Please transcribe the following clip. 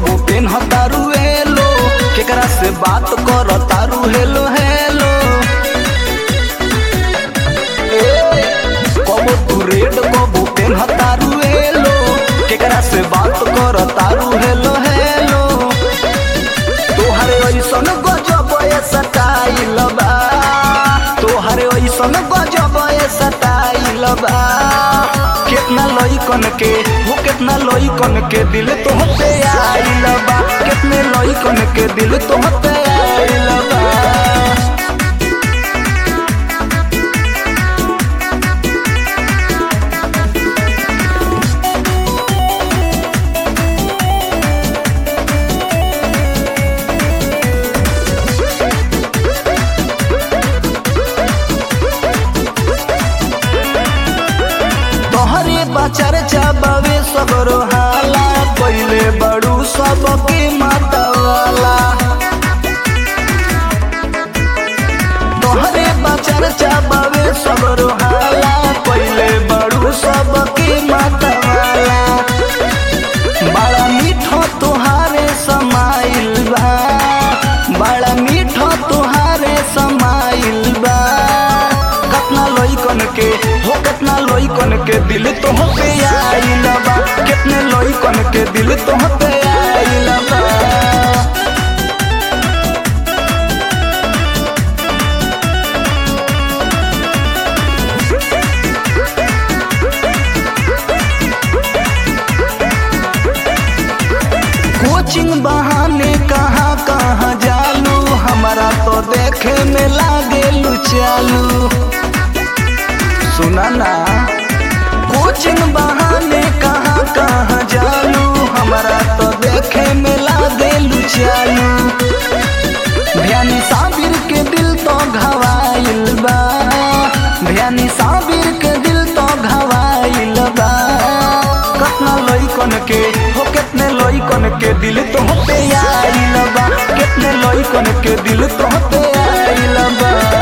कबो पेन तारू हेलो केकरा से बात कर तारू हेलो हेलो ए, कबो तू रेड कबो पेन तारू हेलो केकरा से बात कर तारू हेलो हेलो तोहरे ऐसन गजब स्टाइल बा तोहरे ऐसन गजब स्टाइल बा कितना लइकन के हो कितना लइकन के दिल तोहते आइल बा कितने लइकन के दिल तोहते आइल बा तोहरे बचर चाबे सगरो हाला पहिले बड़ू सबके मतवाला तोहरे बचर चाबे सगरो हाला पहिले बड़ू सबके मतवाला बड़ा मीठो तुहारे समाइल बा बड़ा मीठो तुहारे समाइल बा कितना लइकन के हो कितना लइकन के दिल तोहते आइल बा कितने लइकन के दिल तोहते आइल बा कोचिंग बहाने कहाँ कहाँ जालू हमारा तो देखे में लागे चालू सुना ना कोचिंग बहाने कहाँ कहाँ जालू हमारा तो देखे में लागे चालू ध्यानी साबिर के दिल तो घवाइल बा ध्यानी साबिर के दिल तो घवाइल बा कितना लइकन के हो कितने लइकन के दिल तो होते आइल बा कितने लइकन के दिल तो होते आइल बा